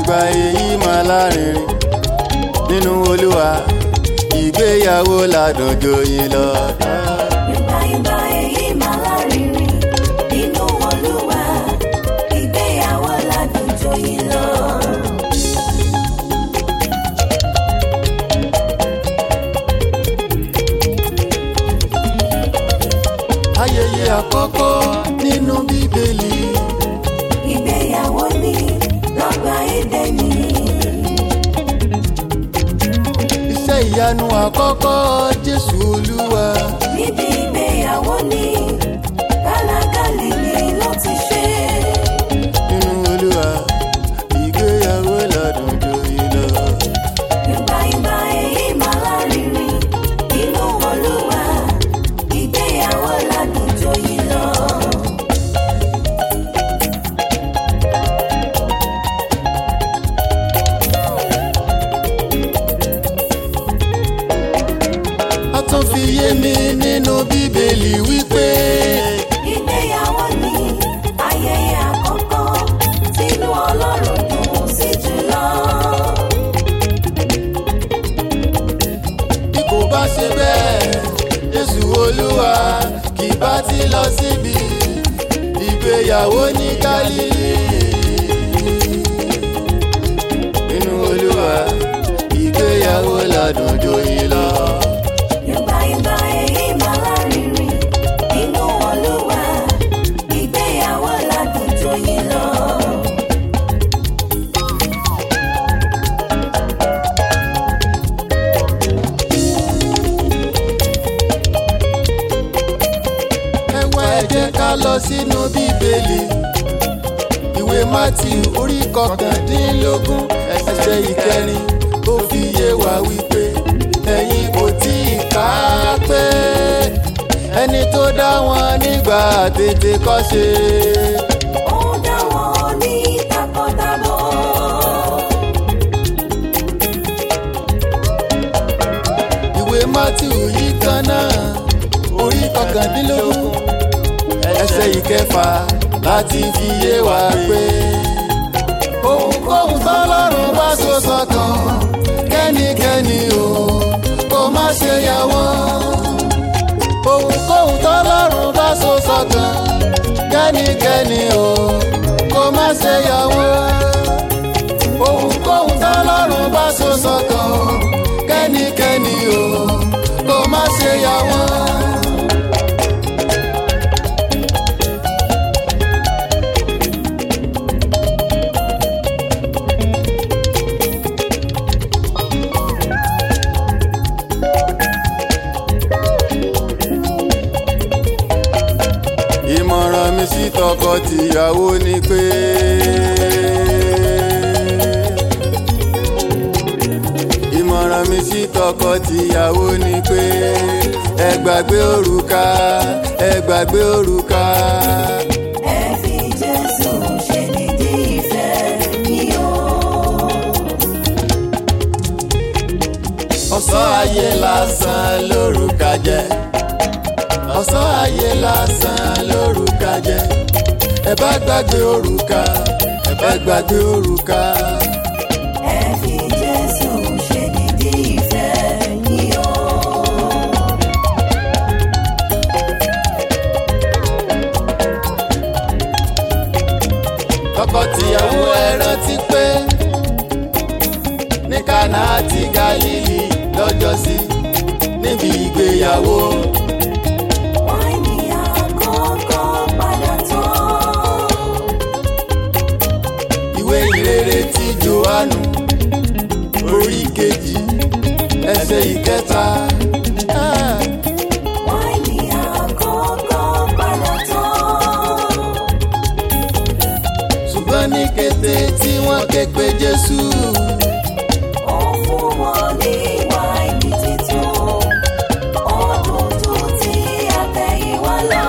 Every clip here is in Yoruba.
ìgbà èyí máa lárinrin nínú olúwa ìgbéyàwó ládùn joyin lọ. Ìgbà ìgbà èyí máa lárinrin nínú Olúwa, ìgbéyàwó ládùn joyin lọ. ayẹyẹ àkọ́kọ́ nínú bíbélì Ìgbéyàwó ni lọ́gbà Édẹ́nì. iṣẹ́ ìyanu àkọ́kọ́ jésù olúwa Níbi ìgbéyàwó ni Kánà Gálílì ló ti ṣe. nínú olúwa ìgbéyàwó ládùn joyin lọ. Ìgbà ìgbà èyí máa lárinrin nínú Olúwa, ìgbéyàwó ládùn joyin lọ. a tún fi yé mi nínú bíbélì wípé Ìgbéyàwó ni ayẹyẹ àkọ́kọ́ tínú Ọlọ́run dùn sí jùlọ. bí kò bá ṣe bẹ́ẹ̀ jésù olúwa kì bá ti lọ síbi ìgbéyàwó ní gálílì nínú olúwa ìgbéyàwó ládùn joyin lọ. Ìgbà ìgbà èyí máa lárinrin nínú Olúwa, ìgbéyàwó ládùn joyin lọ. ẹ wá ẹ jẹ́ ká lọ sínú bíbélì ìwé matthew orí kọkàndínlógún ẹsẹ̀ ìkẹrin ó fi yé wa wípé ẹ̀yin kò tí ì kà á pé ẹni tó dá wọn nígbà tètè kọ́ ṣe. Ó dá wọn ní takọtabo. ìwé matthew yìí kan náà orí kọkàndínlógún ẹsẹ̀ ìkẹfà láti fi yé wa pé ohunkóhun tọ́lọ́run bá so sọ́kàn kẹ́nikẹ́ni o kó má ṣe yà wọ́n ohunkóhun tọ́lọ́run bá so sọ́kàn kẹ́nikẹ́ni o kó má ṣe yà wọ́n ohunkóhun tọ́lọ́run bá so sọ́kàn kẹ́nikẹ́ni o kó má ṣe yà wọ́n. ìmọ̀ràn mi sí tọkọ-tìyàwó ni pé. ìmọ̀ràn mi sí tọkọ-tìyàwó ni pé. ẹ gbàgbé òrùka ẹ gbàgbé òrùka. Ẹ fi Jésù ṣe nídìí ìfẹ́ yìí o. ọ̀sán ayé lásán lórúkà jẹ́ ọ̀sán ayé lásán lórúkà jẹ́ ẹ bá gbàgbé òrùka ẹ bá gbàgbé òrùka. Ẹ fi Jésù ṣe nídìí ìfẹ́ yìí o. tọkọtìyàwó ẹ rántí pé ní Kánà àti Gálílì lọ́jọ́sí níbi ìgbéyàwó Wáìnì àkọ́kọ́ padà tán. ìwé ìrere ti Jòhánù orí kejì ẹsẹ̀ ìkẹta. Ah. Wáìnì àkọ́kọ́ padà tán. ṣùgbọ́n ní kété tí wọ́n ké pe Jésù Ó fún wọn ní wáìnì titun. Ó dùn ju ti àtẹ̀yìnwá lọ.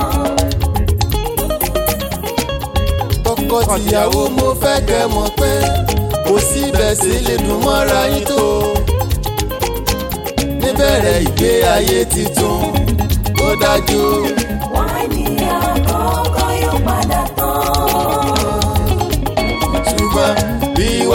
tọkọtìyàwó mo fẹ́ kẹ́ mọ̀ pé kò síbẹ̀ sí lè dùn mọ́ra yín tó níbẹ̀rẹ̀ ìgbé ayé titun ó dájú Wáìnì àkọ́kọ́ yóò padà tán. ṣùgbọ́n bí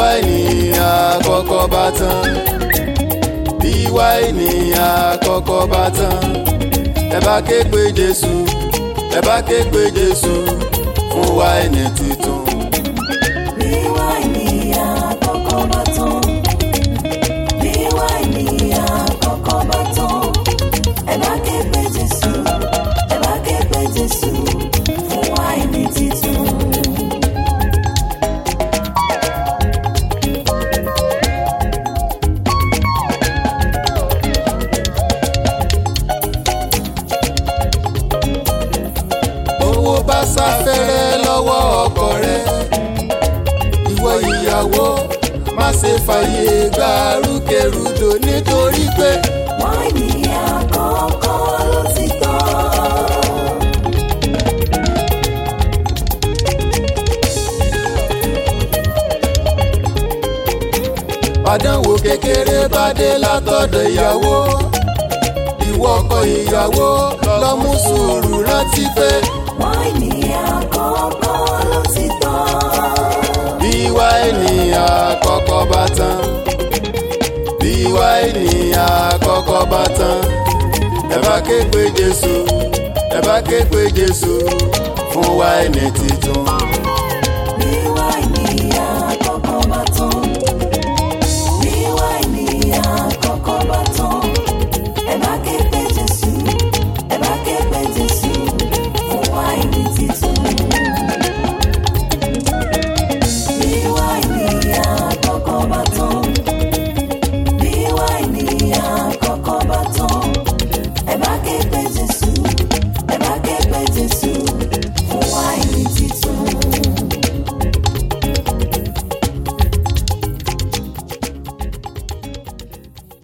àkọ́kọ́ bá tán bí wáìnì àkọ́kọ́ bá tán ẹ bá ké pe jésù ẹ bá ké pe jésù fún wáìnì titun. Bí wáìnì àkọ́kọ́ bá tán. Bí wáìnì àkọ́kọ́ bá tán. Ẹ bá ké pe Jésù. Ẹ bá ké pe Jésù fún wáìnì titun. owó bá sáfẹ́rẹ́ lọ́wọ́ ọkọ rẹ ìwọ ìyàwó má ṣe fàyè gba rúkèrúdò nítorí pé Wáìnì àkọ́kọ́ ló ti tán. àdánwò kékeré bá dé látọ̀dọ̀ ìyàwó ìwọ ọkọ ìyàwó lọ mú sùúrù rántí pé Wáìnì àkọ́kọ́ ló ti tán. bí wáìnì àkọ́kọ́ bá tán bí wáìnì àkọ́kọ́ bá tán ẹ bá ké pe jésù ẹ bá ké pe jésù fún wáìnì titun.